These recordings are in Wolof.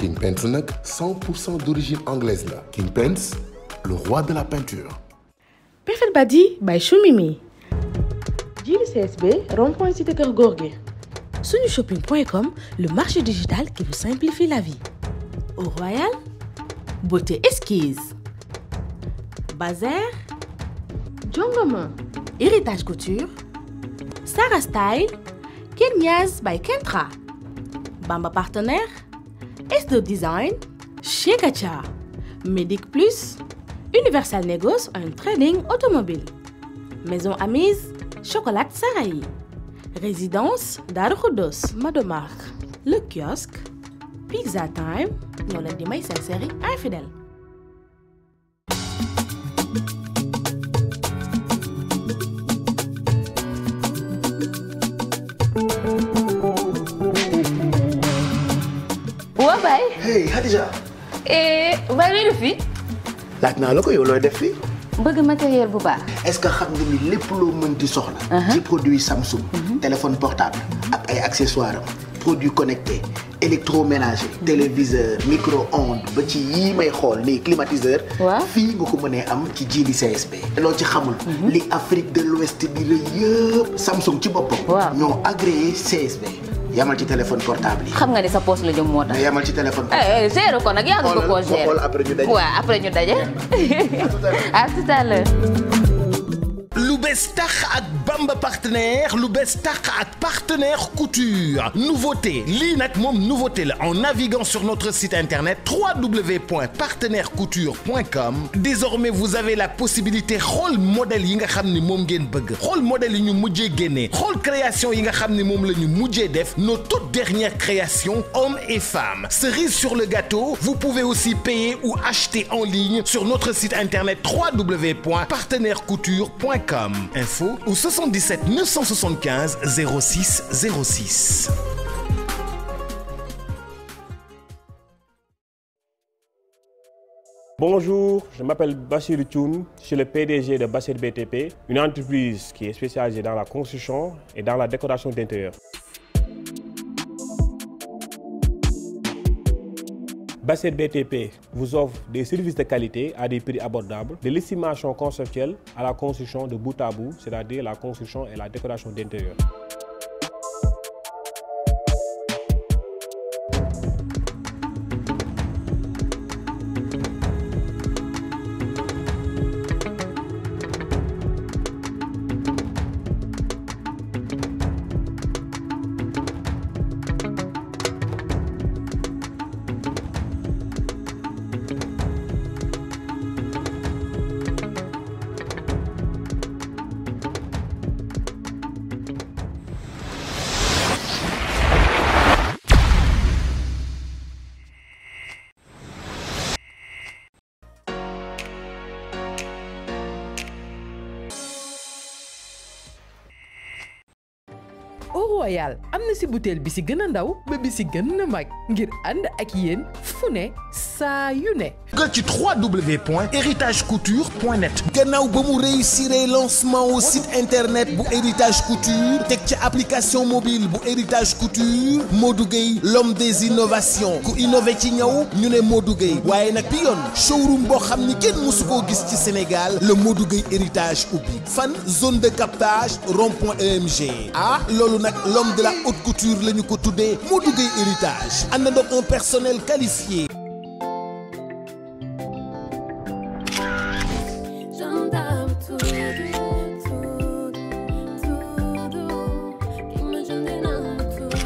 King Paints nag 100% d'origine anglaise la King Paints le roi de la peinture. Perfect Badi by Choumimi. Jili CSB, rond-point cité Kër Gorgui. Sunushopping.com, le marché digital qui vous simplifie la vie. Au Royal, beauté esquisse. Bazar, Jongoma, héritage couture. Sarah Style, Kenyas by Kentra. Bamba partenaire, S2 Design, chez Gacha, Medic Plus, Universal Negos un trading automobile. Maison Amise, Chocolat Sarahi. Résidence Darukudos, Madomark. Le kiosque, Pizza Time, ñoo leen di may seen série infidèle. waa baay hey Khadija baay looy def fii laaj naa la ko yow looy def fii bëgg matériel bu baax est-ce que xam nga ni lépp loo mën di soxla ci produit Samsung téléphone portable ak ay accessoires am produits connectés électroménager téléviseur micro-ondes ba ci yii may xool nii climatiseur Waaw. fii nga ko mënee am ci jiili CSB loo ci xamul li Afrique de l'Ouest bi la yëpp Samsung ci boppam Waaw. ñoo agréé CSB yamal ci téléphone portable yi xam nga ni sa poche la jëm moo tax mais yamal ci téléphone eh eh, gérer ko nag yaa ngi ko koo Xoolal, gérer xool après ñu daje. waaw après ñu daje à tout à l'heure lu bees tax ak Bamba partenaire lu bees tax ak partenaire couture nouveauté lii nag moom nouveauté la en naviguant sur notre site internet www.partenairecouture.com désormais vous avez la possibilité xool modèle yi nga xam ni moom ngeen bëgg xool modèle yi ñu mujjee génnee xool création yi nga xam ni moom la ñu mujjee def nos toutes dernières créations hommes et femmes cerise sur le gâteau vous pouvez aussi payer ou acheter en ligne sur notre site internet www.partenairecouture.com info au 77 975 06 06 Bonjour, je m'appelle Bachir Thioun, je suis le PDG de Bachir BTP, une entreprise qui est spécialisée dans la construction et dans la décoration d'intérieur. Bachir BTP vous offre des services de qualité à des prix abordables, de l'estimation conceptuelle à la construction de bout à bout, c'est-à-dire la construction et la décoration d'intérieur. Au Royal am na si butéel bi si gën a ndaw ba bi si gën a mag ngir ànd ak yéen fu ne saa yu ne. nga ci www.héritagecouture.net gannaaw ba mu réussir lancement au site internet bu héritage couture teg ci application mobile bu héritage couture Modou Gueye l'homme des innovations ku innové ci ñëw ñu ne Modou Gueye waaye nag bi yoon showroom boo xam ni kenn mësu koo gis ci Sénégal le Modou Gueye héritage ubbi fan zone de captage rond-point EMG ah loolu nag l'homme de la haute couture la ñu ko tuddee Modou Gueye héritage ànd na un personnel qualifié J'entends tudo, tudo, tudo que me ajude não tudo,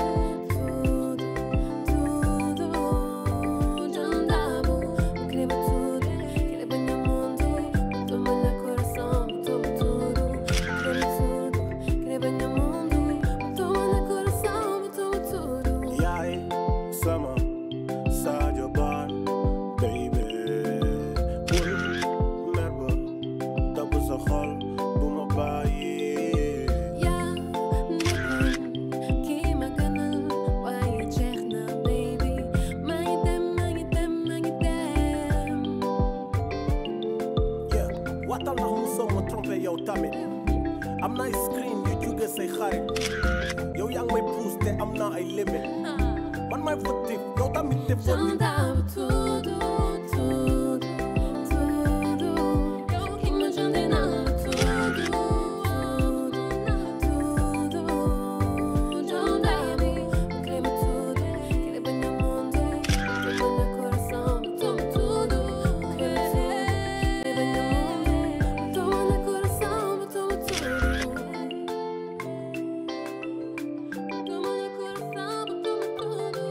tudo, tudo. J'entends, escreva tudo, escreva meu mundo, toma no coração, toma tudo, escreva tudo, escreva meu mundo, toma no coração, toma tudo. yaay sama Sadio Ba baby bul mer ba dabb sa xol bu ma bàyyi yaa nekkoon kii ma gënal waaye jeex na baby maa ngi dem maa ngi dem maa ngi dem. yeah waatal ndax mu soo ma trompé yow tamit am na ay screen yu jóge say xarit yow yaa ngi may pousse te am naa ay limit man may fautif yow tamit te fautif J'entends tudo, tudo, tudo. Imagine não tudo, tudo. J'entends-me, creme tudo, querer bem no mundo, tudo no coração, toma tudo. Creme tudo, querer bem no mundo, toma no coração, toma tudo. Toma no coração, toma tudo.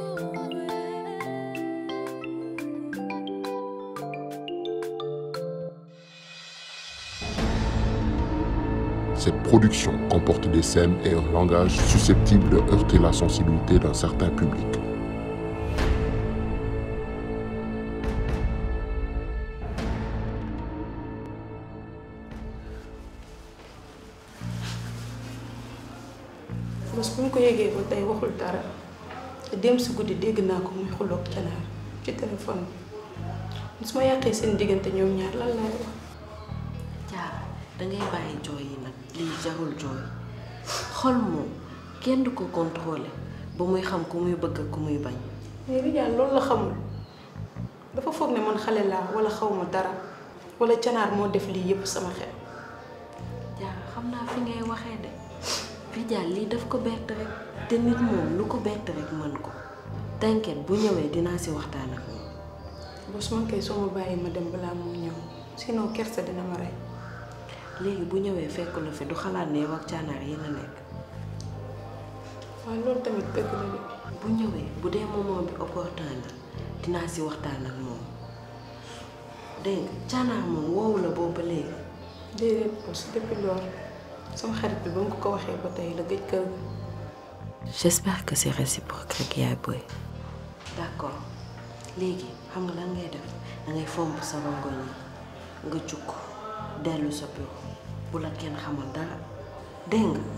Cette production comporte des scènes et un langage susceptibles de heurter la sensibilité d'un certain public. bés bu ñu ko yégee ba tey waxul dara te dem si guddi dégg naa ko muy xuloog canaar ci téléphone bi su ma yàqee seen diggante ñoom ñaar lan laay wax jaar dangay bàyyi jooy yi nag lii jarul jooy xol moom kenn du ko contrôler ba muy xam ku muy bëgg ak ku muy bañ mais Rijal loolu la xamul dafa foog ne man xale laa wala xaw ma dara wala canaar moo def lii yépp sama xel jaar xam naa fi ngay waxee de Rijal lii daf ko bett rek te nit moom lu ko bett rek mën ko t'inquiète bu ñëwee dinaa si waxtaan ak moom bés man kay soo ma bàyyi ma dem balaa moo ñëw sinon kersa dina ma rey léegi bu ñëwee fekk la fi du xalaat ne yow ak canaar yéen a nekk waaye loolu tamit dëgg la de bu ñëwee bu dee moment bi opportun la dinaa si waxtaan ak moom dégg nga canaar moom woowu la boobu ba léegi déedéet bés depuis loolu sama xarit bi ba mu ko ko waxee ba tey la gëj kër ga j'espère que c'est réciproque rek yaay booy d'accord léegi xam nga lan ngay def da ngay fomp sa rongoñ yi nga jukk dellu sa bureau bu la kenn xamal dara dégg nga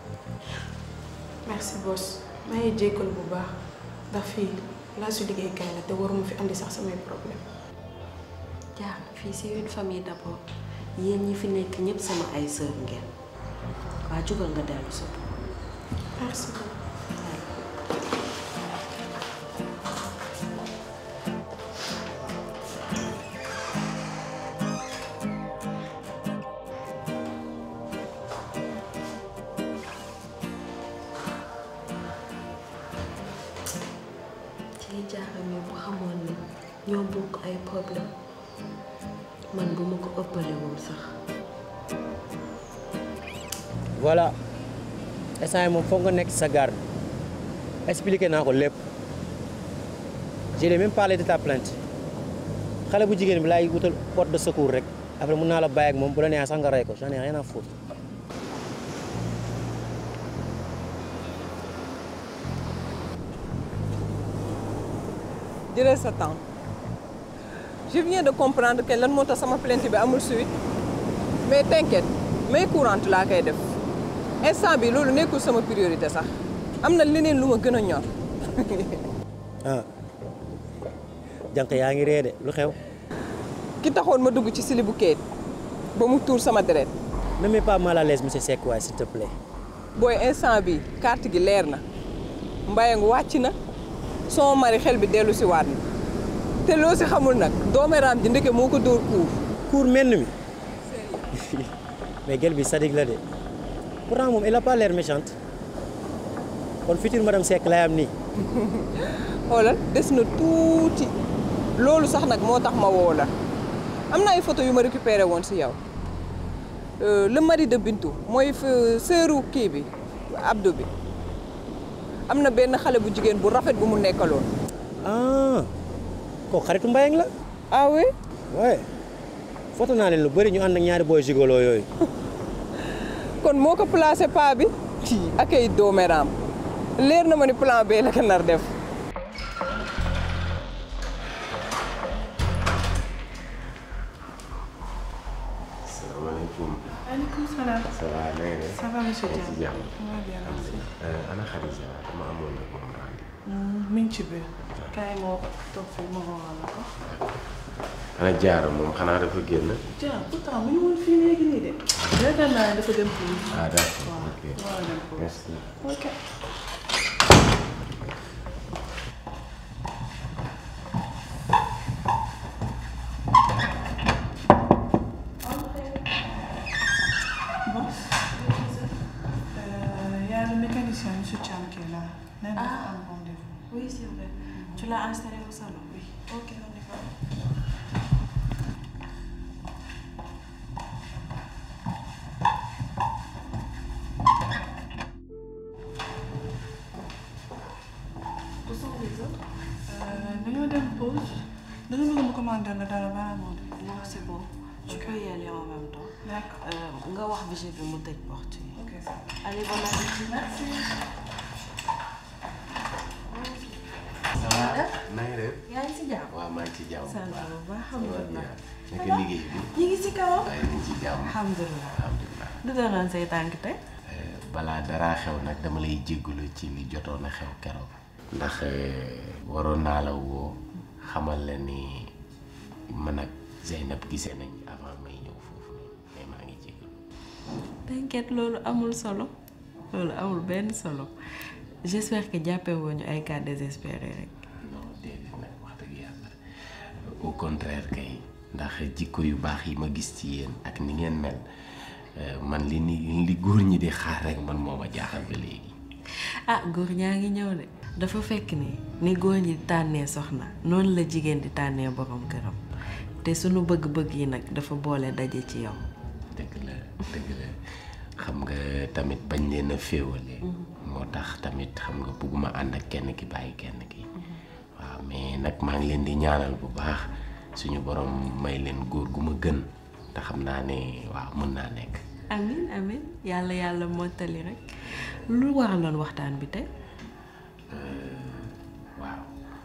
merci boss maa ngi jéggal bu baax ndax fii laa su liggéeykaay la te waruma fi andi sax samay problème jaar fii c'est une famille d'abord yéen ñi fi nekk ñëpp sama ay sœur ngeen waa jugal nga dellu sa bureau merci ci jaaxam yi bu xamoon ne ñoo bokk ay problème man bu ma ko ëppale woon sax voilà instant yi moom foog nga nekk sa garde expliqué naa ko lépp j'ai même parlé de ta plainte xale bu jigéen bi laay wutal porte de secours rek après mun naa la bàyyi ak moom bu la neexee sax nga rey ko j'en ai rien à foutre jëlal sa temps je viens de comprendre que lan moo tax sama plainte bi amul suite mais t'inquiète may courante laa koy def instant bi loolu nekkul sama priorité sax am na leneen lu ma gën a ñor ah jànq yaa ngi ree de lu xew ki taxoon ma dugg ci silibu kayit ba mu tuur sama deret ne mets pas mal à l'aise monsieur Seck waay s'il te plaît booy instant bi carte gi leer na mbayang wàcc na sama mari xel bi dellu si waat na te loo si xamul nag dooméraam ji ndeke moo ko dóor kuur kuur menn mi mais gel bi sadik la de pourtant moom elle a pas l'air méchante kon future madame Seck lay am nii xoolal des na tuuti loolu sax nag moo tax ma woo la am na ay photo yu ma récupéré woon si yow le mari de Bintu mooy sœuru kii bi Abdou bi am na benn xale bu jigéen bu rafet bu mu nekkaloon. ah kooku xaritu Mbayang la. ah oui. ouais photo naa leen lu bëri ñu ànd ak ñaari boy gigolo yooyu. kon moo ko placé pa bi. ak ay dooméraam leer na ma ni plan B la ko nar def. salaamaaleykum. maaleykum salaam. ça va na nga def. ça va monsieur Diagne. ci jàmm. ça va bien merci. ana Khadija dama amoon nag moom rendez-vous. mi ngi ci biir. kaay moo toog fii ma woo la ko. ana Diarra moom xanaa dafa génn. Diagne pourtant mu ngi woon fii léegi nii de. yaakaar naa ne dafa dem pour. ah d'accord ok waaw dem pour. merci. ok. nee na dafa am rendez-vous. Oui, c'est vrai. Tu l'as installé au salon Oui. Ok, on y va. Où sont les autres Euh, dañoo dem pause. dañu bëgg mu commander la dara balaa moo dem. Non, c'est bon. Tu peux y aller en même temps. D'accord. Euh, nga wax vigile bi mu tëj porte yi. Ok, ça va. Allez, bon appétit. Merci. ça va na nga def. yaa ngi si jàmm. waaw maa ngi ci jàmm. sant bu baax alhamdulilah. naka liggéey bi. ñu ngi si kawam. waaye ñu ngi ci jàmm. alhamdulilah. alhamdulilah. du doonoon say tànk tey. balaa dara xew nag dama lay jéggalu ci li jotoon a xew keroog. ndax waroon naa la woo xamal la ni man ak Zeynab gisee nañ avant may ñëw foofu noonu mais maa ngi jéggalu. T'inquiète loolu amul solo loolu amul benn solo j'espère que jàppee woo ñu ay cas désespéré rek. non déedéet nag wax dëgg yàlla au contraire kay ndax jikko yu baax yi ma gis ci yéen ak ni ngeen mel euh, man li ni li góor ñi di xaar rek man moo ma jaaxal ba léegi. ah góor ñaa ngi ñëw de dafa fekk ni ni góor ñi di tànnee soxna noonu la jigéen di tànnee borom këram te sunu bëgg-bëgg yi nag dafa boole daje ci yow. dëgg la dëgg la xam nga tamit bañ leen a féewale moo tax tamit xam nga bugguma ànd ak kenn ki bàyyi kenn ki waaw mais nag maa ngi leen di ñaanal bu baax suñu borom may leen góor gu ma gën te xam naa ne waaw mën naa nekk amin amin yàlla yàlla mottali rek lu waraloon waxtaan bi tey. waaw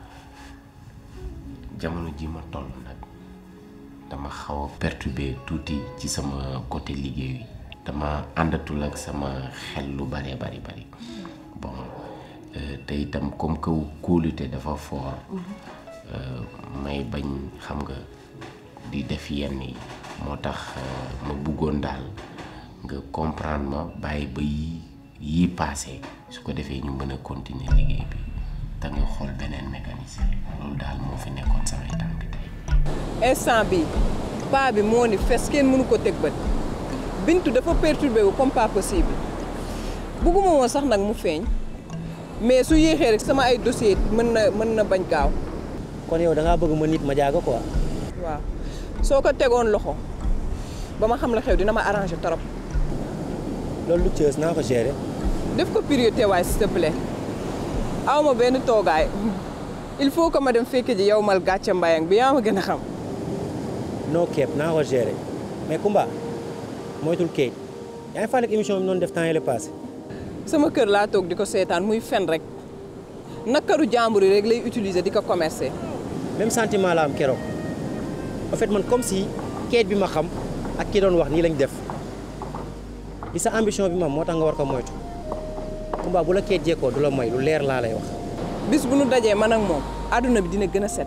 jamono ji ma toll nag dama xaw a perturbé tuuti ci sama côté liggéey yi dama àndatul ak sama xel lu bare bari bari bon euh, te itam comme que kóolute dafa fort euh, may bañ xam nga di def yenn yi moo tax euh, ma bëggoon daal nga comprendre ma bàyyi ba yi yii passé su ko defee ñu mën a continuer liggéey bi te nga xool beneen mécanisme loolu daal moo fi nekkoon samay tànk tey instant bi paa bi moo ni fes kenn mënu ko teg bët bintu dafa perturbé wu comme pas possible bugguma woon sax nag mu feeñ mais su yéexee rek sama ay dossier mën na mën na bañ gaaw kon yow da ngaa bëgg ma nit ma jaaga quoi. waaw soo ko tegoon loxo ba ma xam la xew dina ma arrangé trop loolu lu cës naa ko gérer. def ko priorité waay s'il te plaît aw ma benn toogaay il faut que ma dem fekk ji yow mal gàcce mbayang bi yaa ma gën a xam noo keeb naa ko gérer mais Kumba moytul kayit yaa ngi fàttali émission bi noonu def temps yële passé. sama kër laa toog di ko seetaan muy fen rek nakaru jàmbur yi rek lay utiliser di ko commercer. même sentiment la am keroog en fait man comme si kayit bi ma xam ak ki doon wax nii lañ def li sa ambition bi ma moo tax nga war ko moytu Kumba bu la kayit jekkoo du la may lu leer laa lay wax. bis bu nu dajee man ak moom àdduna bi dina gën a set.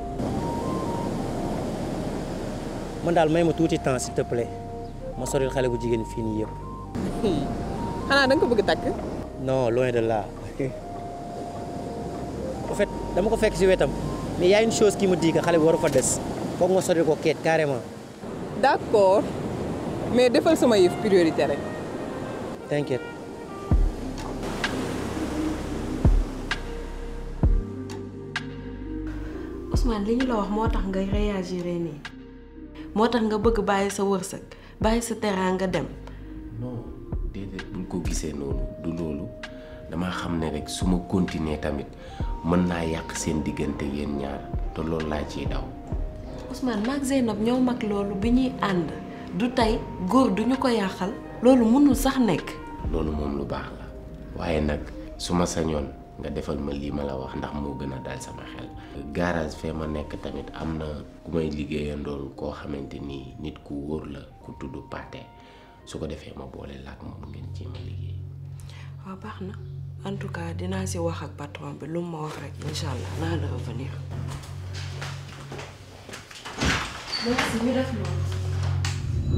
man daal may ma tuuti temps s'il te plaît ma soril xale bu jigéen fii nii yëpp. xanaa da nga ko bëgg takk. non loin de là en fait dama ko fekk si wetam mais y a une chose qui me dit que xale bi waru fa des foog nga soril ko keet carrément. d'accord mais defal sama yëf priorité rek. t'inquiète. Ousmane li ñu la wax moo tax nga réagir nii moo tax nga bëgg bàyyi sa wërsëg bàyyi sa teraanga dem. non déedéet buñ ko gisee noonu du loolu dama xam ne rek su ma continuer tamit mën naa yàq seen diggante yéen ñaar te loolu laa ciy daw. Ousmane maag Zeynab ñoo mag loolu bi ñuy ànd du tey góor duñu ko yàqal loolu mënul sax nekk. loolu moom lu baax la waaye nag su ma sañoon nga defal ma lii ma la wax ndax moo gën a dal sama xel. garage fee ma nekk tamit am na ku may liggéeyandool koo xamante ni nit ku wóor la ku tudd Pathé su ko defee ma boole laak moom ngeen ci ma liggéey. waaw baax na en tout cas dinaa si wax ak patron bi lu mu ma wax rek incha allah naa la revenir. merci ñu def loolu.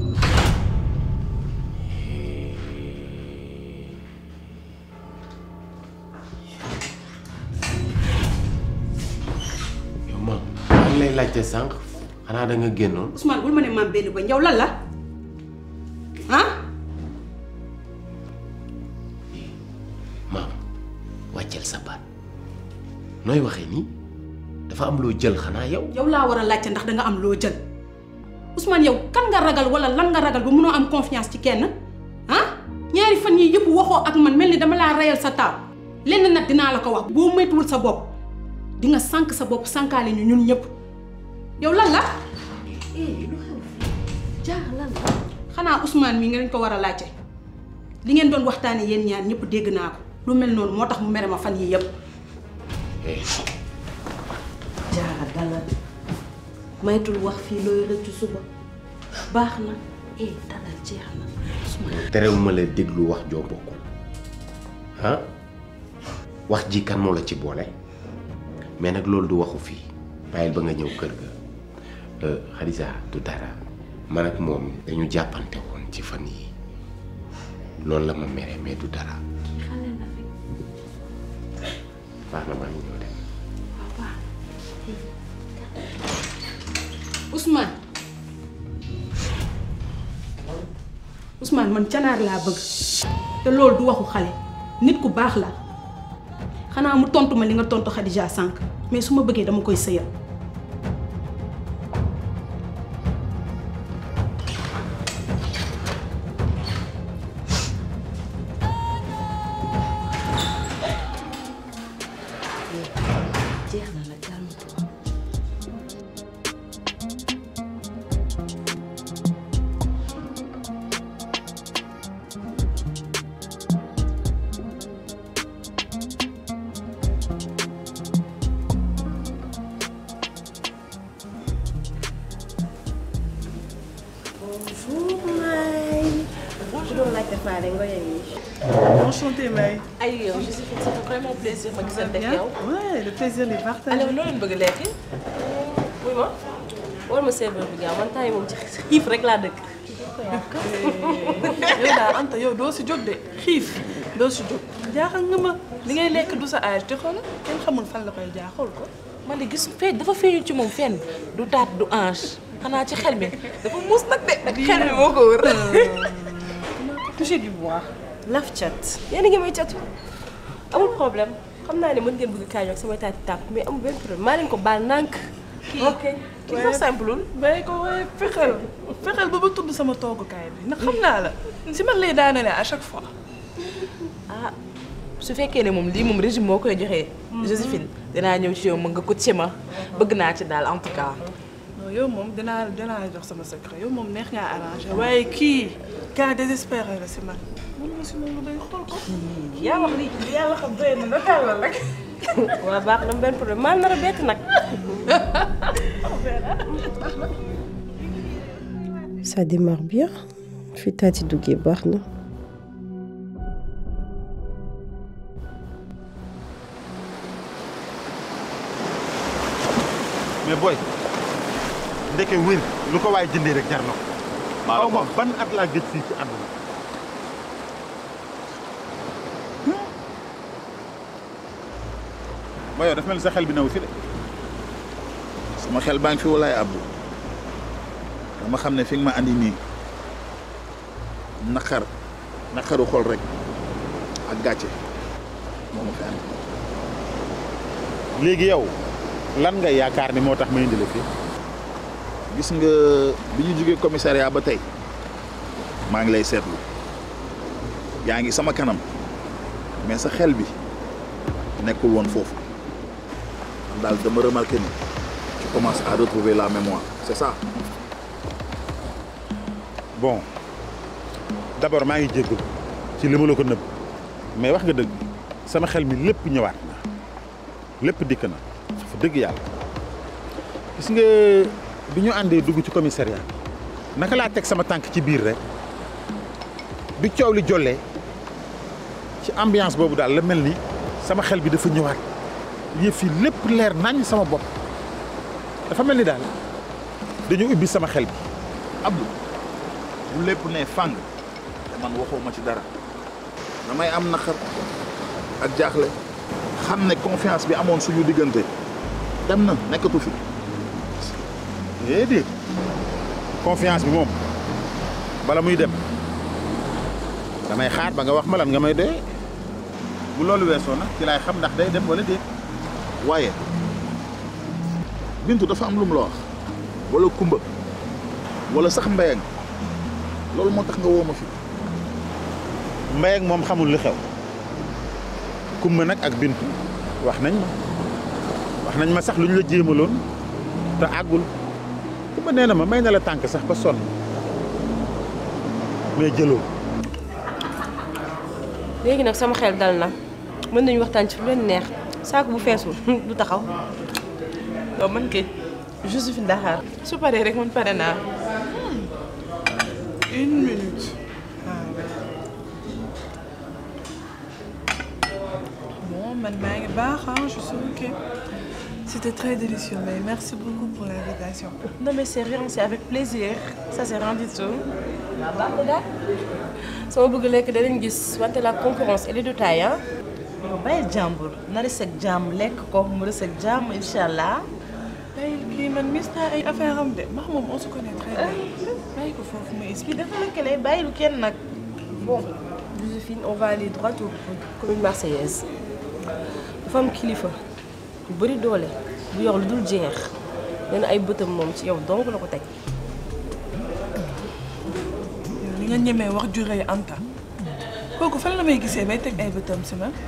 yow ma maa ngi lay laajte sànq xanaa da nga génnoon. Ousmane bul ma ne maam benn ba njaw lan la ah. maam wàccel sa baat nooy waxee nii dafa am loo jël xanaa yow yow laa war a laajte ndax danga am loo jël Ousmane yow kan nga ragal wala lan nga ragal ba mënoo am confiance ci kenn ah ñaari fan yii yëpp waxoo ak man mel ni dama laa reyal sa taaw lenn nag dinaa la ko wax boo moytuwul sa bopp di nga sànq sa bopp sànkaale ñu ñun ñëpp yow lan la. jaar lan la. xanaa Ousmane mii nga leen ko war a laajte li ngeen doon waxtaanee yéen ñaar ñëpp dégg naa ko lu mel noonu moo tax mu mere ma fan yii yëpp. jaara dalal maytul wax fii looy rëccu suba baax na eh dalal jeex na terewuma la déglu wax joo bokkul ah wax ji kan moo la ci boole mais nag loolu du waxu fii bàyyil ba nga ñëw kër ga Xadija du dara man ak moom dañu jàppante woon ci fan yi loolu la ma mere mais du dara baax na maa ngi ñëw dem Ousmane Ousmane man canaar laa bëgg te loolu du waxu xale nit ku baax la xanaa mu tontu ma li nga tontu Khadija sànq mais su ma bëggee dama koy sëyal jeex na la calme Bonjour Maï. Bonjour la Tefare Ngoye Enchantée, May. Aïe, je suis fait, ça fait vraiment plaisir ma gisante ak yow. Ouais, le plaisir est partagé. alors loo leen bëgg a lekk. wuy ma war ma serveur bi gaaw man temps yi moom ci xiif rek laa dëkk. yow daal Anta yow doo si jóg de xiif doo si jóg jaaxal nga ma li ngay lekk du sa âge te xool kenn xamul fan la koy jaaxal ko. man de gis fee dafa feeñu ci moom fenn du taat du ange xanaa ci xel mi dafa muus nag de xel mi moo ko wër. toucher du bois. laf cat yéen a ngi may catu amul problème xam naa ne mën ngeen bëgg kaay ak samay taati tàpp mais amul benn problème maa leen ko baal nànk. ok kii sax simple bàyyi ko waaye fexeel fexeel ba ba tudd sama toogukaay bi ndax xam naa la si man lay daanale à chaque fois. ah su fekkee ne moom lii moom régime moo koy joxee. Joséphine dinaa ñëw ci yow mën nga ko ci ma bëgg naa ci daal en tout cas. non yow moom dinaa dinaa la jox sama secret yow moom neex ngaa arrangé waaye kii cas désespéré la si man. mun ma si noonu day xool ko. yaa wax lii yàlla xam doy na nga tàllal rek. waaw baax na benn problème maa nar a bett nag. Ça démarre bien. fi taati duggee baax na. mais booy ndeke wér lu ko waay jëndee rek jar na ko. xaw ma ban at laa gëj fii ci àdduna. ba yow dafa mel ni sa xel bi new fi de. sama xel baa ngi fi walaay abbu dama xam ne fi nga ma andi nii naqar naqaru xol rek ak gàcce moo ma fi andi. léegi yow lan nga yaakaar ni moo tax ma indi la fii. gis nga bi ñu jógee commissariat ba tey maa ngi lay seetlu yaa ngi sama kanam mais sa xel bi nekkul woon foofu man daal dama remarqué ni tu commences à retrouver la mémoire c'est ça. bon d'abord maa ngi jéggul ci li ma la ko nëbb mais wax nga dëgg sama xel mi lépp ñëwaat na lépp dikk na fa dëgg yàlla gis nga bi ñu àndee dugg ci commissariat naka laa teg sama tànk ci biir rek bi coow li jollee ci ambiance boobu daal la mel ni sama xel bi dafa ñëwaat yëf yi lépp leer nañ sama bopp dafa mel ni daal dañu ubbi sama xel bi Abdou bu lépp ne fàng te man waxoo ma ci dara damay am naqar ak jaaxle xam ne confiance bi amoon suñu diggante dem na nekkatu fi. déedéet confiance bi moom bala muy dem damay xaar ba nga wax ma lan nga may doy bu loolu weesoo nag ci laay xam ndax day dem wala déet. waaye bintu dafa am lu mu la wax wala kumba wala sax mbéyang loolu moo tax nga woo ma fi mbay ak moom xamul li xew kumba nag ak bintu wax nañ ma wax nañ ma sax lu ñu la jéemaloon te àggul kumba nee na ma may na la tànk sax ba sonn mais jëloo léegi nag sama xel dal na mën nañu waxtaan ci lu leen neex saako bu feesul du taxaw waaw man kay Josephine Dakar su paree rek man pare naa une minute bon man maa ngi baax ah je suis ok c'était très délicieux mais merci beaucoup pour l'invitation non mais c'est rien c'est avec plaisir ça c'est rien du tout sama bëgg lekk danañ gis wante la concurrence elle est de taille ah yow bàyyi jàmbur na des ak jàmm lekk ko mu des ak jàmm incha allah bàyyi kii man mis naa ay affaire am de max moom on se connaît très bien bàyyi ko foofu ma expliqué dafa lëkkale bàyyilu kenn nag bon Joséphine on va aller droit au but commune marseillaise dafa am kilifa bu bëri doole bu yor lu dul jeex nee na ay bëtam moom ci yow donc la ko teg li nga ñemee wax ju rëy Anta kooku fan la may gisee bay teg ay bëtam si man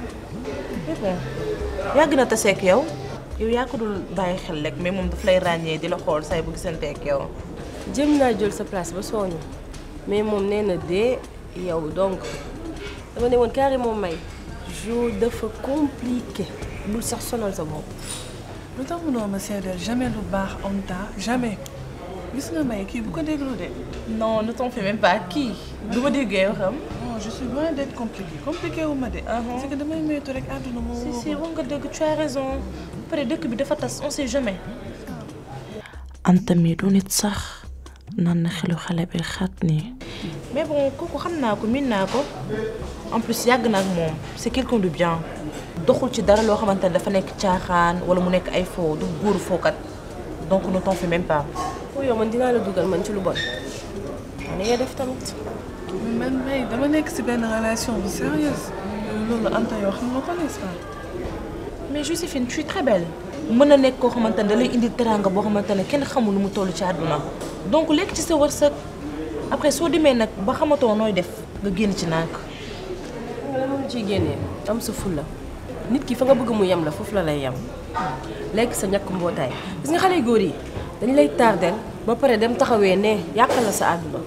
yàgg na taseeg yow yow yaa ko dul bàyyi xel rek mais moom daf lay ràññee di la xool say bu gisanteeg yow jëm naa jël sa place ba sooñu mais moom nee na dee yow donc dama ne woon carrément may jour dafa compliqué bul sax sonal sa bopp lu tax mënoo ma seedeel jamais lu baax Anta jamais gis nga may kii bu ko déglu de non ne t'en fais même pas kii du ma déggee waxam non je suis loin d'être compliqué compliqué wu ma de c'est que damay moytu rek àdduna moo si si wax nga dëgg tu as raison après dëkk bi dafa tas on sait jamais Anta mi du nit sax nan na xelu xale bi xat nii mais bon kooku xam naa ko miin naa ko en plus yàgg na ak moom c'est quelqu'un de bien doxul ci dara loo xamante ne dafa nekk caaxaan wala mu nekk ay faux du góoru fookat donc ne t'en fais même pas. foo yow man dinaa la dugal man ci lu bon man ngay def tamit. man may dama nekk ci benn relation bu sérieuse loolu Anta yoo xam nga ko n'est-ce pas. mais Joséphine tu es très belle. mën na nekk koo xamante ne da lay indi teraanga boo xamante ne kenn xamul lu mu toll ci àdduna donc lekk ci sa wërsëg après soo demee nag ba xamatoo nooy def nga génn ci nànk. nga moom ciy génnee am sa fulla nit ki fa nga bëgg mu yem la foofu la lay yem lekk sa ñàkk mbootaay gis nga xale góor yi dañ lay tardel ba pare dem taxawee ne yàqal la sa àdduna.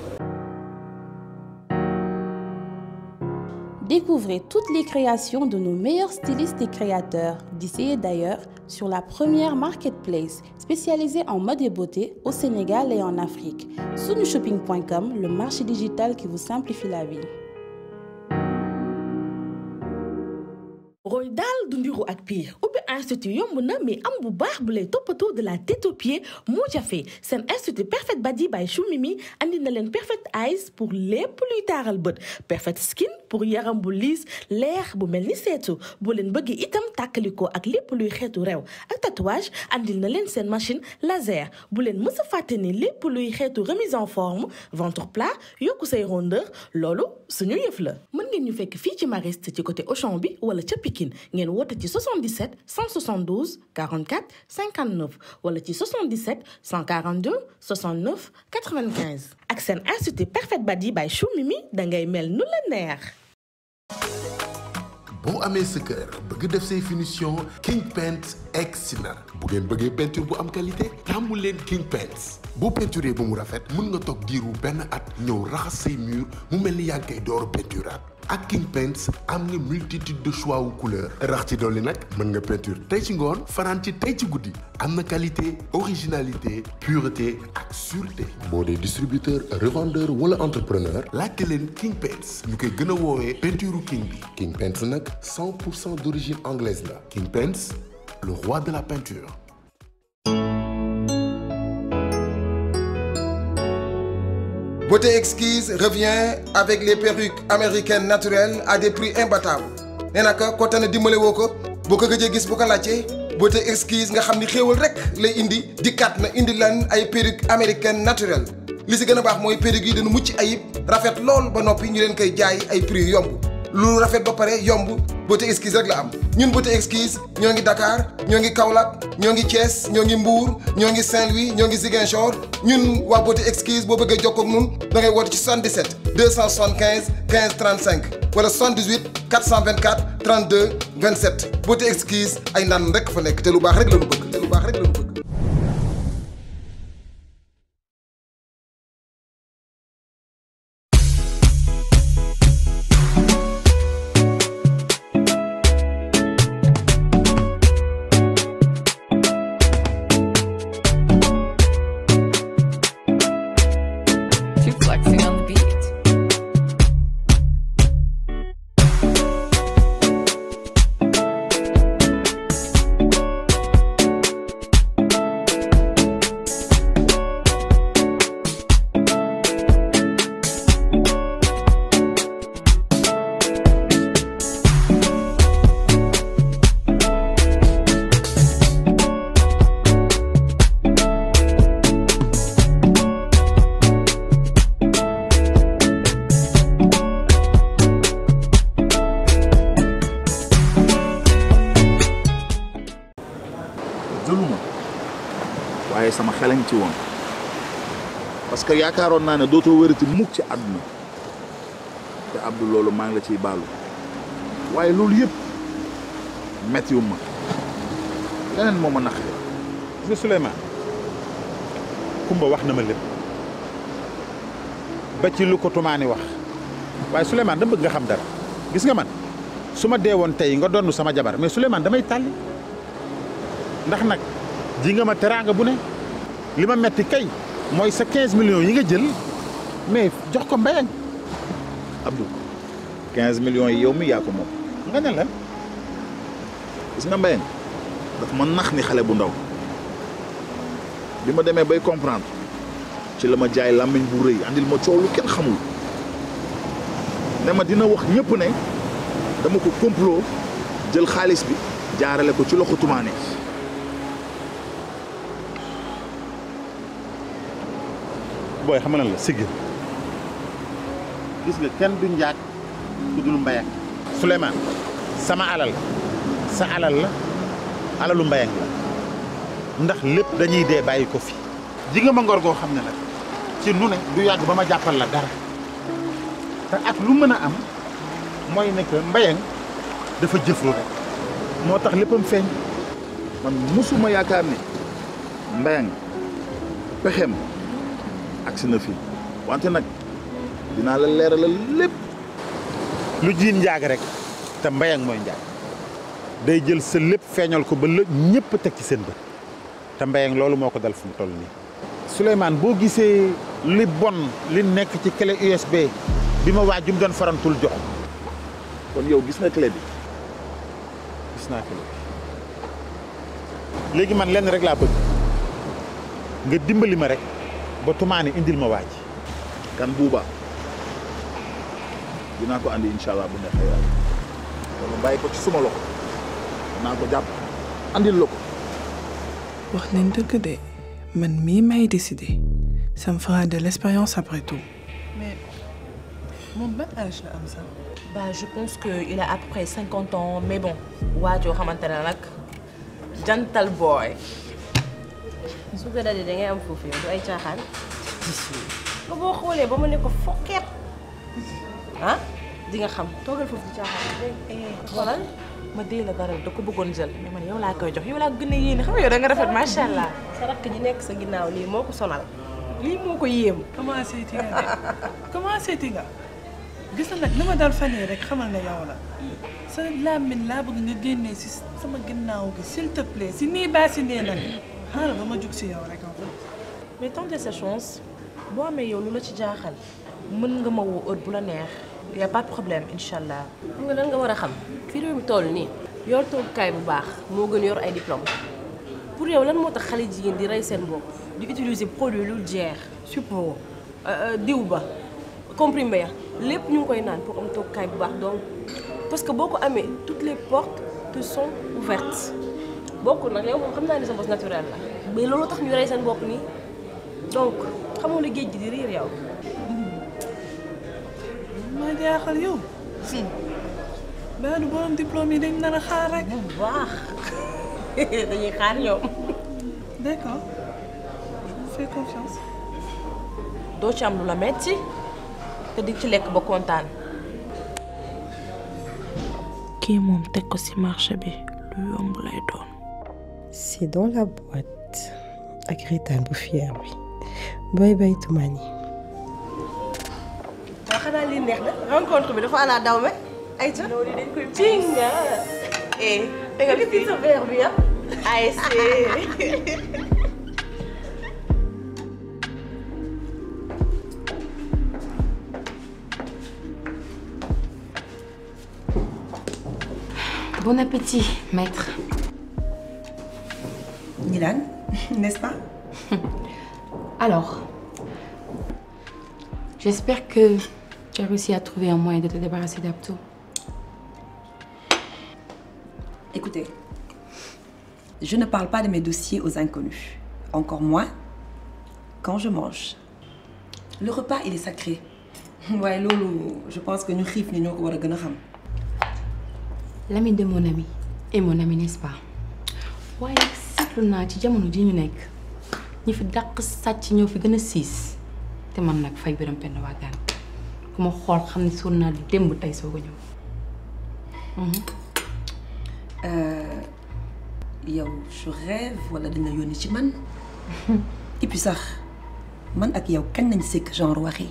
Découvrez toutes les créations de nos meilleurs stylistes et créateurs, d'ici et d'ailleurs, sur la première marketplace spécialisée en mode et beauté au Sénégal et en Afrique. Sunushopping.com, le marché digital qui vous simplifie la vie. roy daal du ndiru ak piir ubbi institut yomb na mais am bu baax bu lay toppatoo de la tête aux pieds moo jafe seen institut Perfect Body by Chou Mimi andi na leen Perfect Eyes pour lépp luy taaral bët Perfect Skin pour yaram bu liis leer bu mel ni seetu boo leen bëggee itam tàkkalikoo ak lépp luy xeetu rew ak tatouage andil na leen seen machine laser bu leen mës a fàtte ni lépp luy xeetu remise en forme ventre plat yokku say rondeur loolu suñu yëf la mën ngeen ñu fekk fii ci Mariste ci côté Auchan bi wala ca Pikine ngeen woote ci 77 172 44 59 wala ci 77 142 69 95 ak seen institut Perfect Body by Chou Mimi dangay mel nu la neex. boo amee sa kër bëgg def say finition King Paint egsi na bu ngeen bëggee peinture bu am qualité tàmmu leen King Paint boo peinturee ba mu rafet mun nga toog diiru benn at ñëw raxas say mur mu mel ni yaa ngi koy door peinturaat ak King Paints am nga multitude de choix wu couleur rax ci dolli nag mën nga peinture tey ci ngoon fanaan ci tey ci guddi am na qualité originalité pureté ak sûreté boo dee distributeur revendeur wala entrepreneur laajte leen King Paints ñu koy gën a woowee peinture king bi King Paints nag 100 pour cent d'origine anglaise la King Paints le roi de la peinture Beauté Exquise revient avec les perruques américaines naturelles à des prix imbattables nee na ko tane dimbale woo ko boo ko gëjee gis bu ko laajtee Beauté Exquise nga xam ni xéewal rek lay indi dikkaat na indi lan ay perruques américaines naturelles li si gën a baax mooy perruques yi dañu mucc ayib rafet lool ba noppi ñu leen koy jaay ay prix yomb lu rafet ba pare yomb Beauté Exquise rek la am. ñun beauté exquise ñoo ngi Dakar ñoo ngi Kaolack ñoo ngi Thiès ñoo ngi Mbour ñoo ngi Saint-Louis ñoo ngi Ziguinchor ñun waa beauté exquise boo bëggee jokkoo ak ñun da ngay woote ci 77 275 15 35 wala 78 424 32 27 beauté exquise ay naan rek fa nekk te lu baax rek la ñu bëgg te lu baax rek la ñu bëgg. Keep flexing on the beat. jëluma waaye sama xelañ ci woon parce que yaakaaroon naa ne dootoo wërati mukk ci àdduna te Abdou loolu maa ngi la ciy baalu waaye loolu yëpp metti wu ma leneen moo ma naqari gis nga Souleymane Kumba wax na ma lépp ba ci lu ko tumaani wax waaye Souleymane dama bëgg nga xam dara gis nga man su ma dee woon tey nga donn sama jabar mais Souleymane damay tàlli ndax nag ji nga ma teraanga bu ne li ma metti kay mooy sa 15 millions yi nga jël mais jox ko mbayang Abdou 15 millions yi yow mi yaa ko moom nga ne la gis nga Mbayang daf ma nax ni xale bu ndaw bi ma demee bay comprendre ci la ma jaay làmmiñ bu rëy andil ma coow lu kenn xamul ne ma dina wax ñëpp ne dama ko complot jël xaalis bi jaarale ko ci loxo tumaane booy xam na la sigil gis nga kenn du njaag ku dul mbayang Souleymane sama alal sa alal la alalu mbayang la ndax lépp dañuy dee bàyyi ko fi ji nga ma ngor goo xam ne nag ci nu ne du yàgg ba ma jàppal la dara te ak lu mën a am mooy ne que mbayang dafa jëfru rek moo tax léppam feeñ man musuma yaakaar ni Mbayang pexem agsi na fii wante nag dinaa la leeralal lépp lu jiin njaag rek te mbayang mooy njaag day jël sa lépp feeñal ko ba la ñëpp teg ci seen bët te mbayang loolu moo ko dal fu mu toll nii Souleymane boo gisee li bon li nekk ci clé USB bi ma waajum doon farantul jox kon yow gis nga clé bi gis naa clé bi léegi man lenn rek laa bëgg nga dimbali ma rek ba tumaani indil ma waaj kan buuba dinaa ko andi incha allah bu neexee yàlla dama bàyyi ko ci suma loxo dinaa ko jàpp andil la ko wax nañ dëgg de man mii may décider ça me fera de l'expérience après tout. mais moom ban âge la am sax. Bah, je pense qu'il a à peu près 50 ans, mais bon, waajoo xamante ne nag jantal boy. su ko dalee da ngay am foofu yow du ay caaxaan ba boo xoolee ba ma ne ko fokkeet ah di nga xam toogal foofu di caaxaan dégg xoolal ma dee la dara da ko bëggoon jël mais man yow laa koy jox yow laa gën a yéene xam nga yow da nga rafet macha allah. sa rakk ji nekk sa ginnaaw lii moo ko sonal lii moo ko yéem commencé ti nga de commencé ti nga gis na nag li ma dal fan yii rek xamal ne yow la sa làmmiñ laa bëgg nga génnee si sama ginnaaw gi s'il te plaît si nii baa si nee nag xaaral ba ma jug si yow rek en fait. mais tenter sa chance boo amee yow lu la ci jaaxal mën nga ma woo heure bu la neex y a pas de problème incha allah. xam nga lan nga war a xam fi réew mi toll nii yor toogukaay bu baax moo gën yor ay diplôme pour yow lan moo tax xale jigéen di rey seen bopp di utiliser produit lu jeex support diw ba comprimé ya lépp ñu ngi koy naan pour am toogukaay bu baax donc parce que boo ko amee toutes les portes te sont ouvertes bokkul nag yow moom xam naa ne sa bopp naturel la mais loolu tax ñu rey seen bopp nii donc xamoo la géej gi di riir yow. ma jaaxal yow baa du borom diplôme yi dañ nar a xaar rek. bu baax dañuy xaar ñoom. d'accord je vous fais confiance. doo ci am lu la metti te di ci lekk ba kontaan. kii moom teg ko ci marché bi lu yomb lay doon. C'est dans la boîte ak Rita bu fier bi Boy Boy Toumani. waaw xanaa lii neex na rencontre bi dafa ala daw me ay ca loolu dañ koy pinga eh tegal fii sa verre bi ah ay Bon appétit, maître. Milan, n'est-ce pas Alors, j'espère que tu as réussi à trouver un moyen de te débarrasser d'Abto. Écoutez, je ne parle pas de mes dossiers aux inconnus. Encore moins quand je mange. Le repas, il est sacré. Ouais, Lolo, je pense que nous xiif ni ñoo ko war a gën a xam. L'ami de mon ami et mon ami, n'est-ce pas waaye nag seetlu naa ci jamono ji ñu nekk ñi fi dàq sàcc ñoo fi gën a siis te man nag fay biram penn waagaan ku ma xool xam ne sonn naa démb tey soog a ñëw. Euh, yow je rêve wala dañ la yónni ci man et puis sax man ak yow kañ nañ sekk genre waxi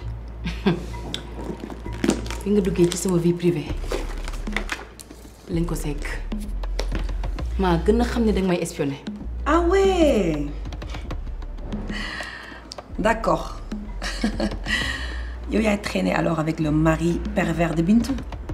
bi nga duggee ci sama vie privée lañ ko sekk maa gën a xam ne danga may espionné. ah ouais d'accord yow yaay traîné alors avec le mari pervers de Bintou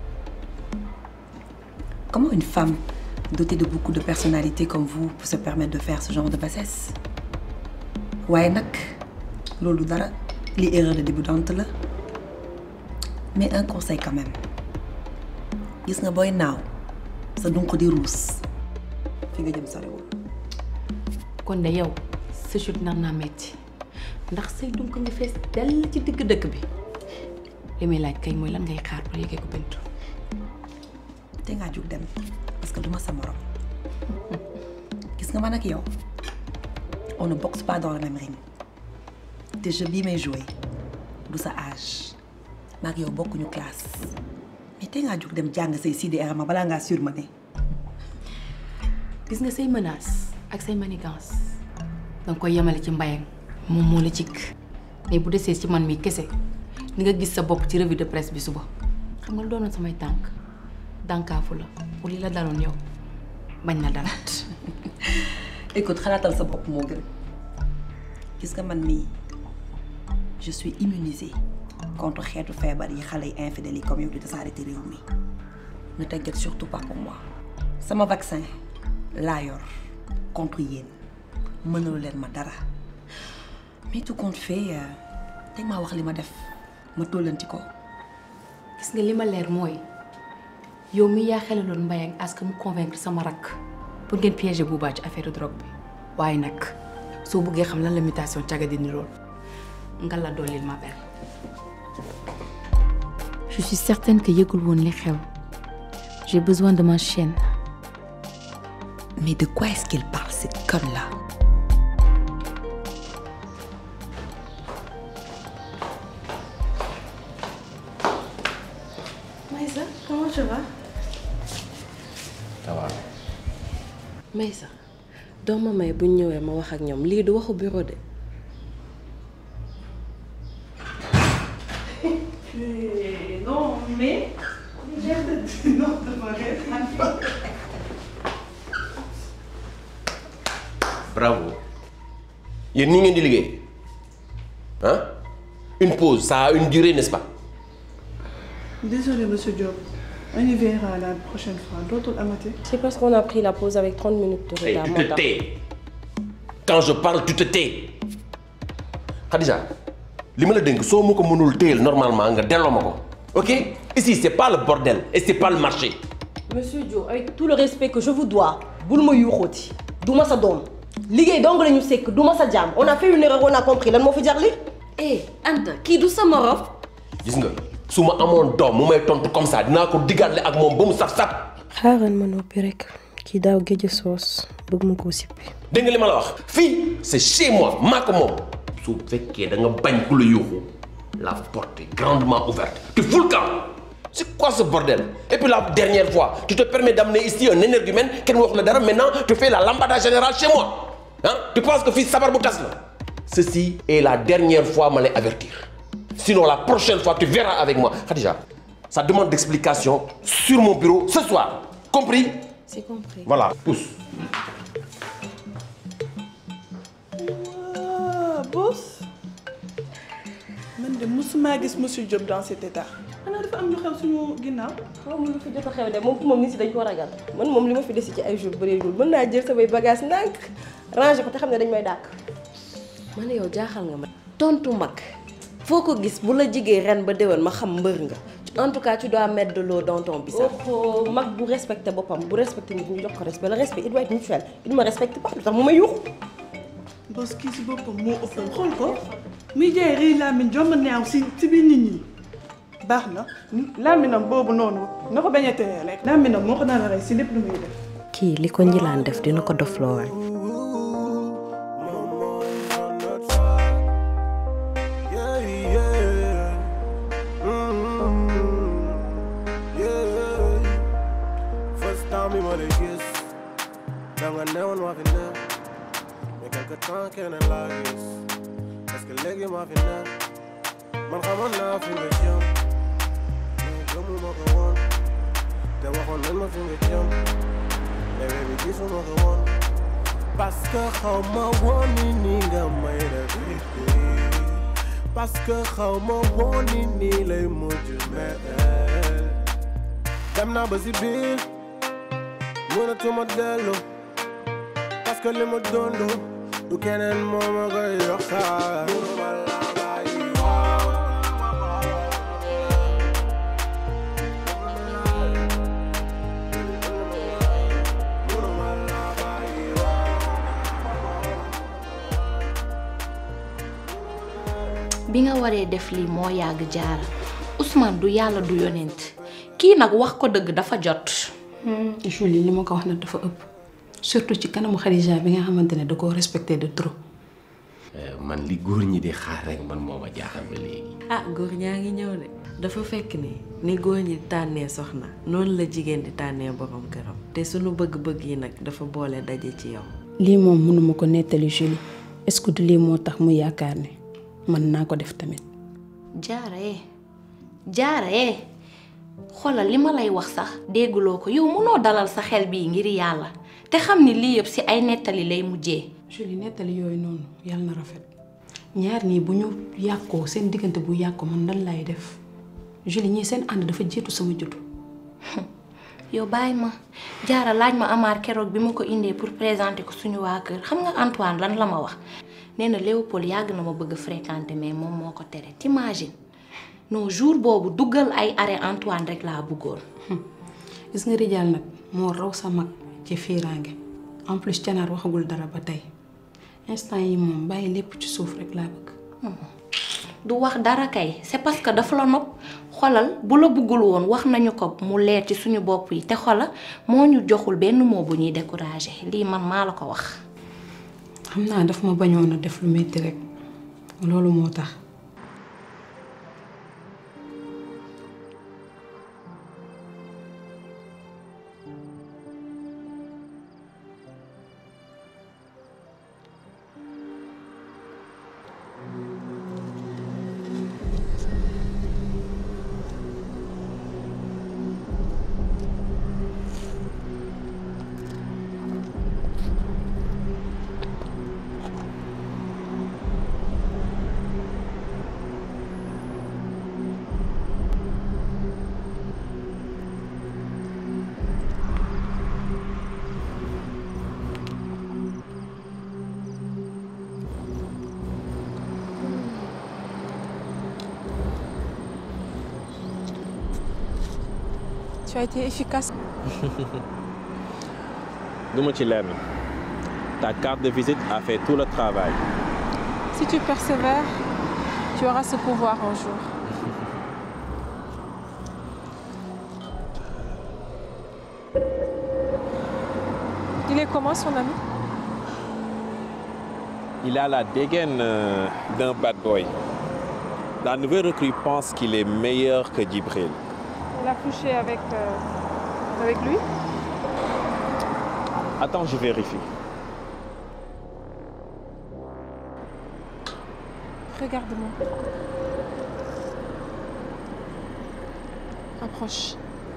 comment une femme dotée de beaucoup de personnalité comme vous peut se permettre de faire ce genre de bassesse waaye nag loolu dara li erreur de débutante la mais un conseil quand même gis nga booy naaw sa dunq di ruus fi nga jëm soriwul kon de yow sa chute nar naa metti ndax say dunk nga fees dell ci digg dëkk bi li may laaj kay mooy lan ngay xaar pour yëgee ko Bintu. te ngaa jóg dem parce que duma sa morom gis nga man ak yow on ne boxe pas dans le même ring te jeu bii may joué du sa âge maag yow bokkuñu classe mais te ngaa jóg dem jàng say CDR ma balaa ngaa surmené gis nga say menaces ak say manigances danga koy yemale ci mbayang moom moo la cikk mais bu desee ci man mi kese ni nga gis sa bopp ci revue de presse bi suba xam nga lu doonoon samay tànk dànkaafu la pour li la daloon yow bañ na dalaat écoute xalaatal sa bopp moo gën gis nga man mii je suis immunisée contre xeetu feebar yi xale yi infidèles yi comme yow di tasaare ci réew mi ne t'inquiète surtout pas pour moi sama vaccin laa yor contre yéen mënalu leen ma dara mais tout compte fait teg maa wax li ma def ma tollanti ko gis nga li ma leer mooy yow mi yaa xelaloon mbayang à ce que mu convaincre sama rakk pour ngeen piéger Bouba ci affaire drogue bi waaye nag soo bëggee xam lan la mutation caga di nirool nga la dollil ma bel je suis certaine que yëgul woon li xew j'ai besoin de ma chienne mais de quoi est-ce qu'il parle cette conne-là Maïssa, comment tu vas ça va. Maïssa doo ma may buñ ñëwee ma wax ak ñoom lii du waxu bureau de. Non, mais. Non, bravo yéen nii ngeen di liggéey ah une pause ça a une durée n'est-ce pas. Désolé, monsieur Diop. On y verra la prochaine fois. D'autres amati. C'est parce qu'on a pris la pause avec 30 minutes de Hey, retard. tu moo te tax. tais quand je parle tu te tais Khadija li ma la dénk soo ma ko mënul téyel normalement nga delloo ma ko ok ici c'est pas le bordel et c'est pas le marché Monsieur Dio, avec tout le respect que je vous dois, bul ma yuuxooti du ma sa doom liggéey dong la ñu sekk du ma sa jaam on a fait une erreur on a compris lan moo fi jar li eh Anta kii du sa morom. gis nga su ma amoon doom mu may tontu comme ça dinaa ko diggaale ak moom ba mu saf saf xaaral ma noppi rek kii daaw géej a soos bëgg ma koo sippi dégg nga li ma la wax fii c'est chez moi maa ko moom su fekkee da nga bañ ku la yuuxu la porte est grandement ouverte tu fous le camp c'est quoi ce bordel et puis la dernière fois tu te permets d'amener ici un énergumène kenn wax la dara maintenant tu fais la lambada générale chez moi hein tu penses que fii sabar bu tas la ceci est la dernière fois ma lay avertir sinon la prochaine fois tu verras avec moi Khadija ça demande d'explication sur mon bureau ce soir compris c'est compris voilà pousse ah boss man de musuma gis monsieur Diop dans cet état xanaa dafa am lu xew suñu ginnaaw. xaw ma lu fi jot a xew de moom moom nit si dañ ko ragal man moom li ma fi desi ci ay jours bëreegul mën naa jël samay bagage ndànk ranger ko te xam ne dañ may dàq. man yow jaaxal nga ma. tontu mag foo ko gis bu la jigee ren ba déwén ma xam mbër nga en tout cas tu dois mettre de l'eau dans ton bissap. oh mag bu respecté boppam bu respecté nit ñu jox ko respect le respect il doit être mutuel il me respecte pas lu tax mu may yuuxu. boss kii si boppam moo ëppal xool ko muy jaay rëy laamin jomb neew si si biir nit ñi baax na laaminam boobu noonu na ko bañ a teye rek laaminam moo ko nar a rey si lépp lu muy def kii li ko njilaan def dina ko dofloo waay. Yeah, yeah. Mm, yeah. First time bi ma lay gis danga newoon maa fi ne mais quelque temps kenn laa gis est-ce que léegi maa fi ne man xamoon naa fi nga jëm mais gëmuma ko woon te waxoon nañ ma fi nga jëm mais baby gisuma ko woon parce que xaw ma woon ni nii nga may def parce que xaw ma woon ni nii lay mujj mel dem naa ba si biir mënatuma dellu parce que li ma dund du keneen moo ma koy yokkaat mënuma la bàyyi bi nga waree def lii moo yàgg jaara Ousmane du yàlla du yonent kii nag wax ko dëgg dafa jot. Julie li ma ko wax nag dafa ëpp surtout ci kanamu Khadija bi nga xamante ne da koo respecté de trop. man li góor ñi di xaar rek man moo ma jaaxal ba léegi. ah góor ñaa ngi ñëw de dafa fekk ni ni góor ñi di tànnee soxna noonu la jigéen di tànnee borom këram te sunu bëgg-bëgg yi nag dafa boole daje ci yow. lii moom mënuma ko nettali Julie est-ce que du lii moo tax mu yaakaar ne mën naa ko def tamit. jaara eh jaara eh xoolal li ma lay wax sax dégguloo ko yow mënoo dalal sa xel bii ngir yàlla te xam ni lii yëpp ci ay nettali lay mujjee. Julie nettali yooyu noonu yàlla na rafet ñaar ñii bu ñu yàqoo seen diggante bu yàqoo man lan lay def Julie ñii seen ànd dafa jiitu sama juddu. yow bàyyi ma jaara laaj ma Amar keroog bi ma ko indee pour présenter ko suñu waa kër xam nga Antoine lan la ma wax nee na Léopold yàgg na ma bëgg a fréquenter mais moom moo ko tere t'imagines non jour boobu duggal ay arrêt Antoine rek laa bëggoon. gis nga Rijal nag moo raw sa mag ci fiiraange en plus canaar waxagul dara ba tey instant yi moom bàyyi lépp ci suuf rek laa bëgg. du wax dara kay c'est parce que dafa la nopp xolal bu la bëggul woon wax nañu ko mu leer ci suñu bopp yi te xola moo ñu joxul benn moo bu ñuy décourager lii man maa la ko wax. xam naa daf ma bañoon a def lu metti rek loolu moo tax. Tu as été efficace. Duma ci lenn ta carte de visite a fait tout le travail. Si tu persévères, tu auras ce pouvoir un jour. Il est comment son ami Il a la dégaine euh, d'un bad boy. La nouvelle recrue pense qu'il est meilleur que Djibril. Elle a couché avec, euh, avec lui Attends, je vérifie. Regarde-moi. Approche.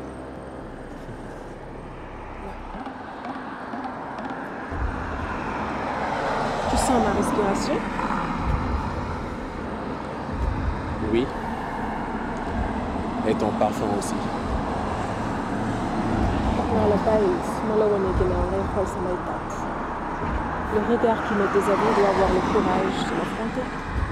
Tu sens ma respiration Oui. Et ton parfum aussi. naa la bàyyi su ma la wanee ginnaaw ngay xool samay tàtt le regard qui me déshabille doit avoir le courage de l'affronter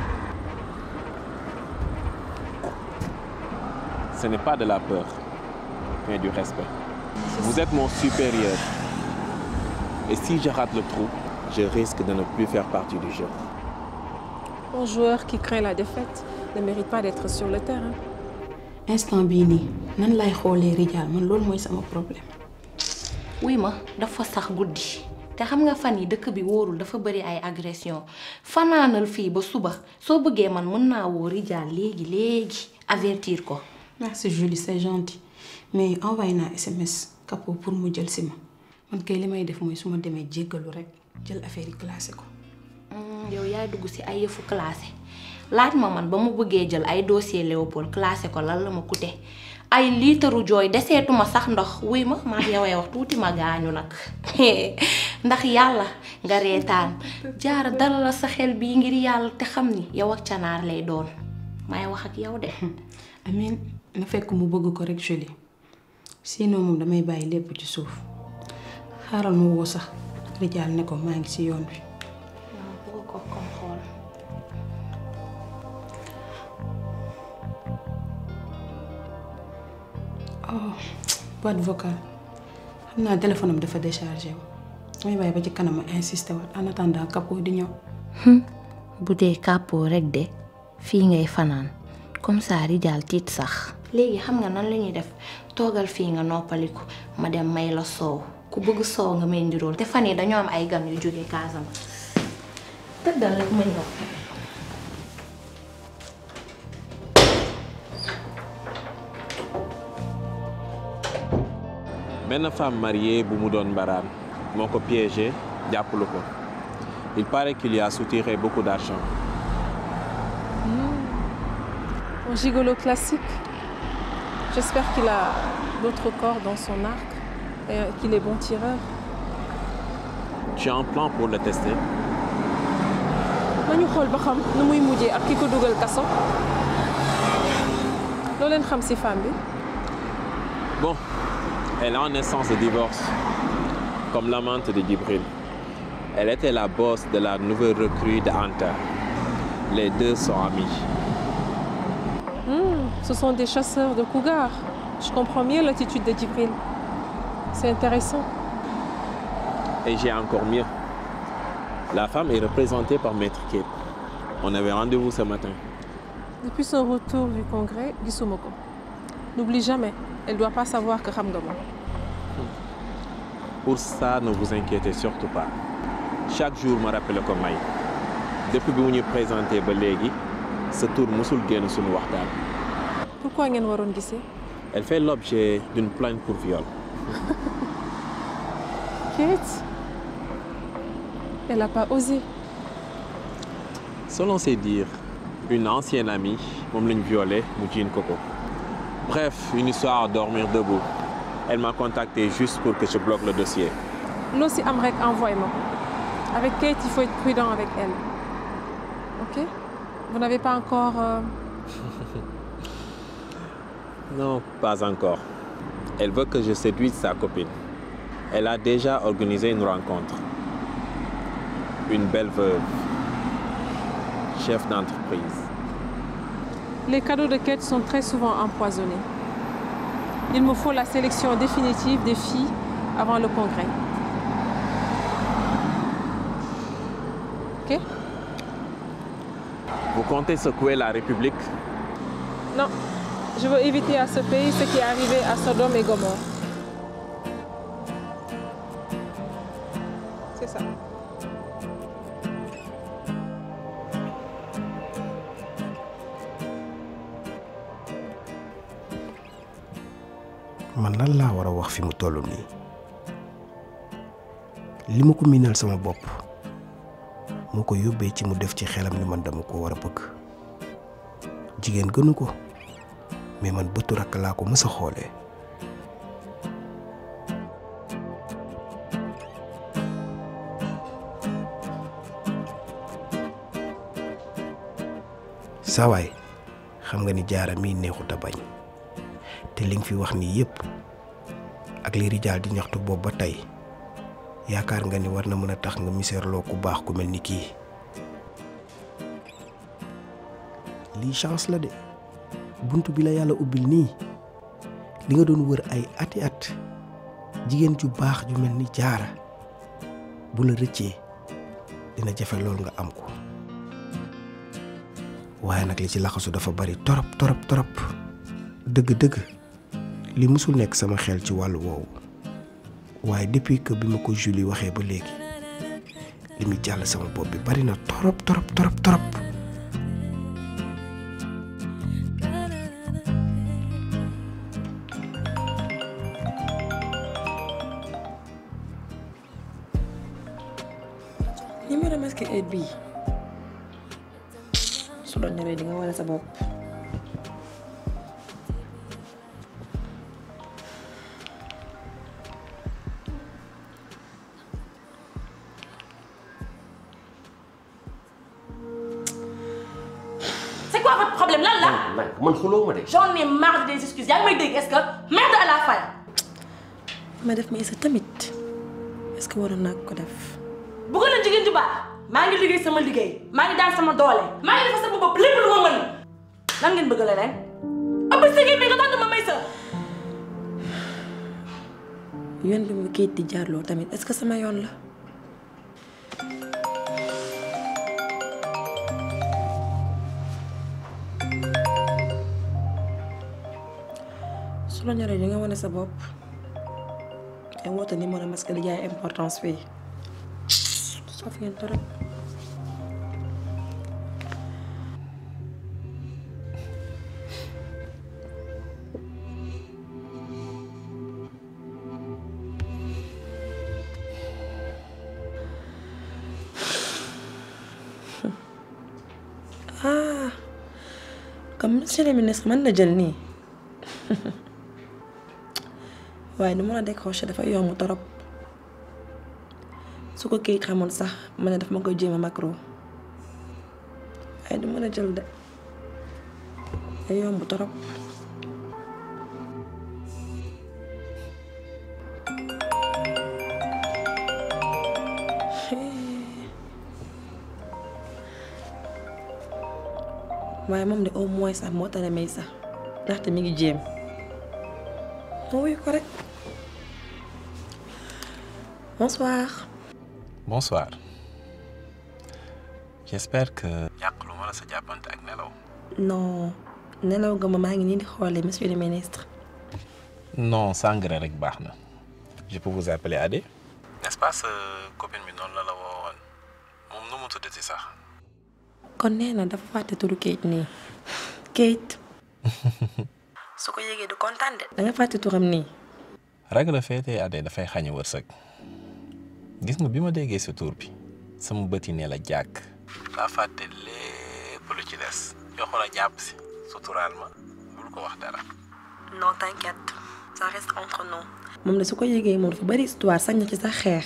Ce n'est pas de la peur, mais du respect. Vous êtes mon supérieur. Et si je rate le trou, je risque de ne plus faire partie du jeu. un joueur qui craint la défaite ne mérite pas d'être sur le terrain instant bii nii nan lay xoolee Rijal man loolu mooy sama problème. wuy ma dafa sax guddi te xam nga fan yi dëkk bi wóorul dafa bëri ay agression fanaanal fii ba suba soo bëggee man mën naa woo Rijal léegi léegi avertir ko. merci Julie c'est gentil mais envoyé naa SMS Capo pour mu jël si ma man kay li may def mooy su ma demee jéggalu rek jël affaire yi classé ko. yow yaay dugg ci ay yëfu classé laaj ma man ba mu bëggee jël ay dossier Léopold classé ko lan la ma coûté ay liitaru jooy deseetuma sax ndox wuy ma maa ngi yowee wax tuuti ma gaañu nag ndax yàlla nga reetaan jaara dala la sa xel bii ngir yàlla te xam ni yow ak canaar lay doon may wax ak yow de. amiin na fekk mu bëgg ko rek Julie sinon moom damay bàyyi lépp ci suuf xaaral ma woo sax Rijal ne ko maa ngi ci yoon bi. waaw bëgg ko comme xool. oh boîte vocale xam naa téléphone am dafa déchargé wu damay bàyyi ba ci kanam ma insisté waat en attendant Capo di ñëw. bu dee kàppoo rek de fii ngay fanaan comme ça Rijal tiit sax. léegi xam nga nan la ñuy def toogal fii nga noppaliku ma dem may la soow ku bëgg soow nga may ndirool te fan yi dañoo am ay gan yu jóge Casamance tëddal rek ma ñëw. benn femme mariée bu mu doon mbaraan moo ko piégé jàppalu ko il paraît qu'il y a soutiré beaucoup d'argent Un gigolo classique. J'espère qu'il a d'autres corps dans son arc et qu'il est bon tireur. tu as un plan pour le tester nañu xool ba xam nu muy mujjee ak ki ko dugal kaso. loo leen xam ci femme bi. bon elle a une essence de divorce comme l'amante de Djibril elle était la boss de la nouvelle recrue de Anta les deux sont amis Hmm, ce sont des chasseurs de cougars. Je comprends mieux l'attitude de Djibril. C'est intéressant. Et j'ai encore mieux. La femme est représentée par Maître Kate. On avait rendez-vous ce matin. Depuis son retour du congrès, Gisumoko. N'oublie jamais, elle ne doit pas savoir que Ramgama. Pour ça, ne vous inquiétez surtout pas. Chaque jour, me rappelle comme Maï. Depuis que vous nous présentez Belégui, ce tour musul génn suñu waxtaan. Pourquoi ngeen waroon gisee Elle fait l'objet d'une plainte pour viol. Kate Elle n'a pas osé. Selon ses dires, une ancienne amie moom lañ violé mu jiin ko ko. Bref, une histoire à dormir debout. Elle m'a contacté juste pour que je bloque le dossier. Loo si am rek envoie-moi. Avec Kate, il faut être prudent avec elle. Ok Vous n'avez pas encore... euh, Non, pas encore. Elle veut que je séduise sa copine. Elle a déjà organisé une rencontre. Une belle veuve. Chef d'entreprise. Les cadeaux de Kate sont très souvent empoisonnés. Il me faut la sélection définitive des filles avant le congrès. Ok Vous comptez secouer la République Non, je veux éviter à ce pays ce qui est arrivé à Sodome et Gomorre. man lan laa war a wax fi mu toll nii li ma ko miinal sama bopp moo ko yóbbee ci mu def ci xelam ni man dama ko war a bëgg jigéen gënu ko mais man bëtu rakk laa ko mës a xoolee saawaay xam nga ni jaara mii neexut a bañ te li nga fi wax nii yépp ak li rijaal di ñaxtu boobu ba tey yaakaar nga ni war na mën a tax nga miseerloo ku baax ku mel ni kii lii chance la de bunt bi la yàlla ubbil nii li nga doon wër ay ati at jigéen ju baax ju mel ni jaara bu la rëccee dina jafe lool nga am ko waaye nag li ci laxasu dafa bari torop torop torop dëgg-dëgg li musul nekk sama xel ci wàllu woowu waaye depuis que bi ma ko Julie waxee ba léegi li muy jàll sama bopp bi bari na torop torop torop torop numéro masque heure bii su doon ñëwee di nga wane sa bopp C'est quoi votre problème lan la man man xuloo ma de. J'en ai marre des excuses yaa ngi may dégg est-ce que merde à la fin ma def ma isa tamit est-ce que waroon naa ko def bëgg na jigéen ju baax maa ngi liggéey sama liggéey maa ngi daan sama doole maa ngi defar sama bopp lépp lu ma mën lan ngeen bëgg leneen ëpp sëgee bi nga tontu ma may sa yoon bi mu kayit di jaarloo tamit est-ce que sama yoon la su la ñoree di nga wane sa bopp te woote numéro masque di jaay importance fii soo fi ngeen torop ah comme monsieur le ministre mën na jël nii waaye nu mën a décroché dafa yomb torop su ko kii xamoon sax ma ne daf ma koy jéem a macro waaye du mën a jël de day yomb torop waaye moom de au moins sax moo tane may sax ndaxte mi ngi jéem moo wuyu ko rek bonsoir Bonsoir. J'espère que yàqulu ma la sa jàppante ak nelaw. non nelaw nga ma maa ngi nii di xoolee monsieur le ministre Non, sangre rek baax na. Je peux vous appeler Adé. N'est-ce pas sa copine bi noonu la la woowoon moom nu mu tuddati sax. kon nee na dafa fàtte turu Kate nii Kate su ko yégee du kontaan de da nga fàtte turam nii ragal a féetee Adé dafay xañ wërsëg. gis nga bi ma déggee sa tur bi sama bët yi ne la jàkk. daa fàtte lépp lu ci des. joxo la jàpp si suturaal ma bul ko wax dara. non t'inquiète ça reste entre nous moom de su ko yégee moom dafa bari histoire sañ na ci sax xeex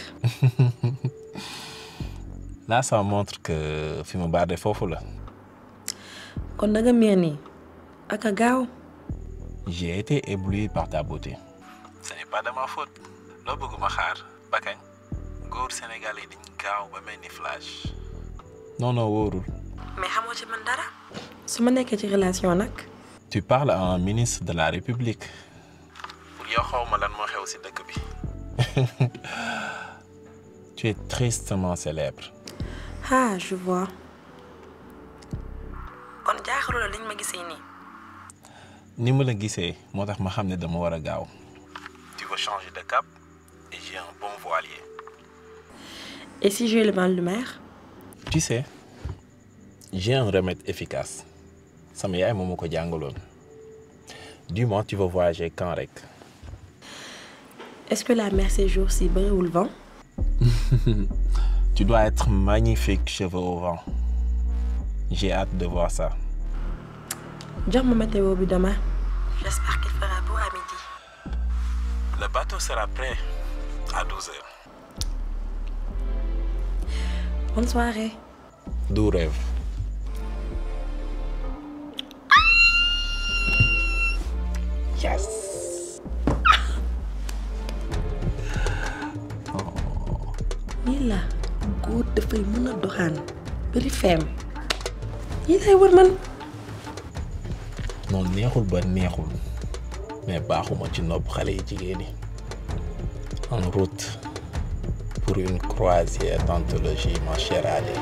Là, ça montre que fi mu baarde foofu la. kon da nga miir nii ak a gaaw J'ai été ébloui par ta beauté. Ce n'est pas de ma faute. loo bëgg ma xaar ba kañ. góor sénégalais dañ gaaw ba mel ni flash. non non wóorul. mais xamoo ci man dara su ma nekkee ci relation nag Tu parles à un ministre de la République. pour yow xaw ma lan moo xew si dëkk bi. tu es tristement célèbre. ah je vois kon jaaxalu la liñ ma gisee nii ni ma la gisee moo tax ma xam ne dama war a gaaw. tu veux changer de cap et j'ai un bon voilier. et si j'ai le mal de mer Tu sais, j'ai un remède efficace. sama yaay moom ma ko jàngaloon. dis-moi tu veux voyager quand rek. Est-ce que la mer ces jours-ci bëriwul vent tu dois être magnifique, cheveux au vent. J'ai hâte de voir ça. jox ma météo bi demain. J'espère qu'il fera beau à midi. Le bateau sera prêt à 12h. Bonne soirée. Doux rêve. Yes. nii la góor dafay mën a doxaan bari feem yi lay war man non neexul ba neexul mais baaxuma ci nopp xale yi jigéen yi en route pour une croisière d'anthologie ma chère Ali.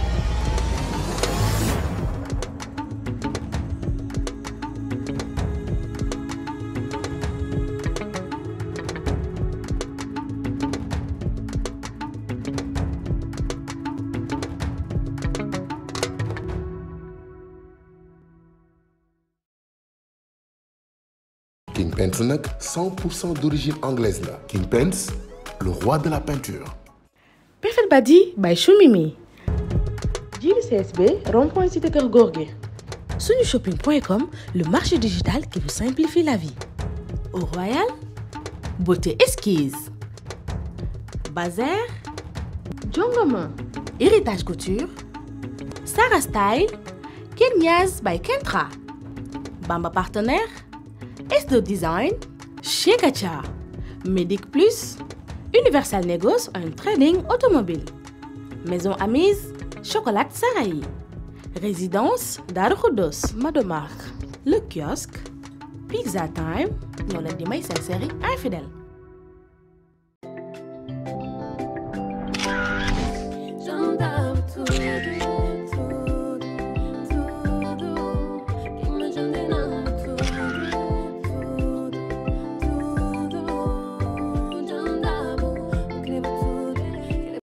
King Pence nag 100% d'origine anglaise la King Pence le roi de la peinture Perfect Badi by Choumimi Jili CSB rond-point cité Kër Gorgui Sunushopping.com le marché digital qui vous simplifie la vie Au Royal Beauté Esquisse Bazar Jongoma Héritage Couture Sarah Style Kenyaz by Kentra Bamba Partenaire S2 Design, chez Gacha, Medic Plus, Universal Negos, un trading automobile. Maison Amise, Chocolat Sarahi. Résidence Darukudos, Madomark. Le kiosque, Pizza Time, nous la série infidèle.